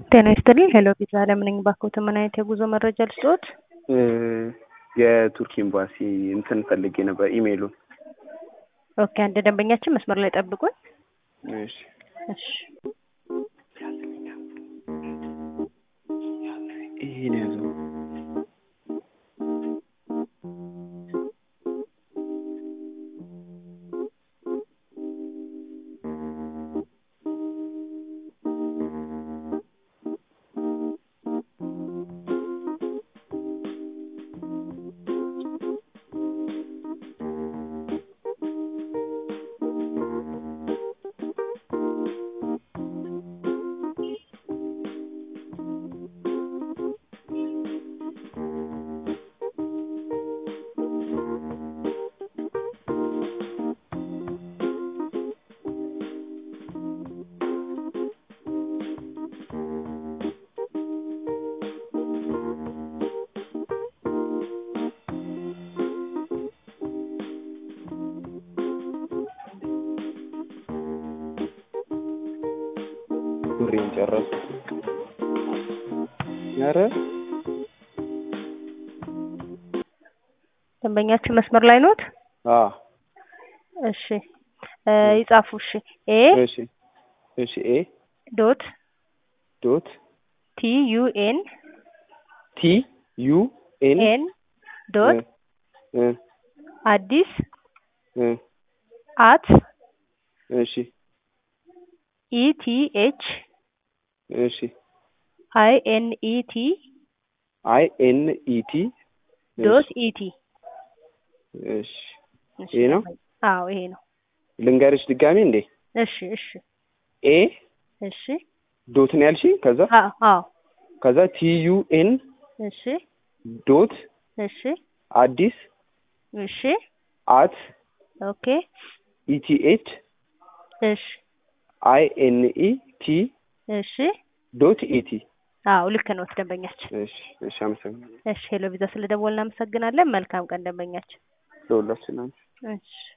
ጤና ይስጥልኝ። ሄሎ ፒዛ አለም ነኝ። ባክዎት ምን አይነት የጉዞ መረጃ ልስጥዎት? የቱርክ ኤምባሲ እንትን ፈልጌ ነበር ኢሜይሉን። ኦኬ፣ አንድ ደንበኛችን መስመር ላይ ጠብቁን። እሺ እሺ ይሄን ያዘው። ሱሪን ጨረሱ። ኧረ ደንበኛችን መስመር ላይ ኖት? አ እሺ እ ይጻፉ። እሺ ኤ እሺ እሺ ኤ ዶት ዶት ቲ ዩ ኤን ቲ ዩ ኤን ኤን ዶት እ አዲስ እ አት እሺ ኢ ቲ ኤች እሺ አይ ኤን ኢ ቲ አይ ኤን ኢ ቲ ዶት ኢ ቲ እሺ ይሄ ነው? አዎ ይሄ ነው። ልንገርሽ ድጋሜ እንዴ እሺ እሺ ኤ እሺ ዶት ነው ያልሽኝ? ከዛ አዎ አዎ ከዛ ቲ ዩ ኤን እሺ ዶት እሺ አዲስ እሺ አት ኦኬ ኢቲኤች እሺ አይ ኤን ኢ ቲ እሺ ዶት ኢቲ አዎ ልክ ነው ደንበኛችን። እሺ እሺ አመሰግናለሁ እሺ ሄሎ ቪዛ ስለደወልን እናመሰግናለን። መልካም ቀን ደንበኛችን። ለሁላችንም እሺ